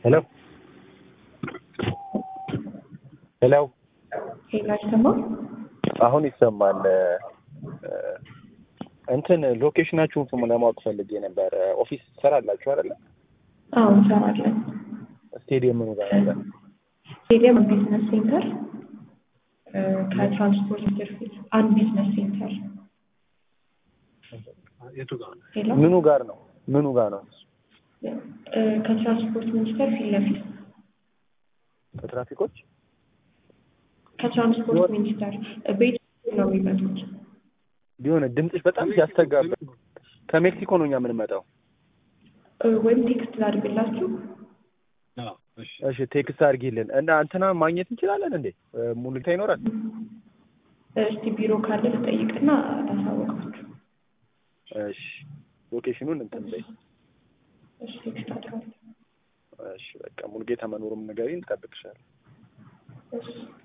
ሄሎ ሄሎ ሄሎ አይሰማም? አሁን ይሰማል። እንትን ሎኬሽናችሁን ስሙ ለማወቅ ፈልጌ ነበር። ኦፊስ ትሰራላችሁ አይደለ? አዎ እንሰራለን። ስቴዲየም ምኑ ጋር አለ? ስቴዲየም ቢዝነስ ሴንተር ከትራንስፖርት ሚኒስቴር ፊት አንድ ቢዝነስ ሴንተር የቱ ጋር ነው? ሄሎ ምኑ ጋር ነው? ምኑ ጋር ነው? እ፣ ከትራንስፖርት ሚኒስቴር ፊት ለፊት ከትራፊኮች ከትራንስፖርት ሚኒስቴር ቤት ነው የሚመጡት። ቢሆን ድምፅሽ በጣም ሲያስተጋባ ከሜክሲኮ ነው እኛ የምንመጣው። እ፣ ወይም ቴክስት ላድርግላችሁ። አዎ፣ እሺ። እሺ ቴክስት አድርጊልን እና እንትና ማግኘት እንችላለን እንዴ? ሙሉታ ይኖራል? እስቲ ቢሮ ካለ ልጠይቅና ላሳወቃችሁ። እሺ ሎኬሽኑን እንትን በይ። እሺ ቴክስት አድርጋለሁ። እሺ በቃ ሙሉጌታ መኖሩም ንገሪኝ፣ እንጠብቅሻለን። እሺ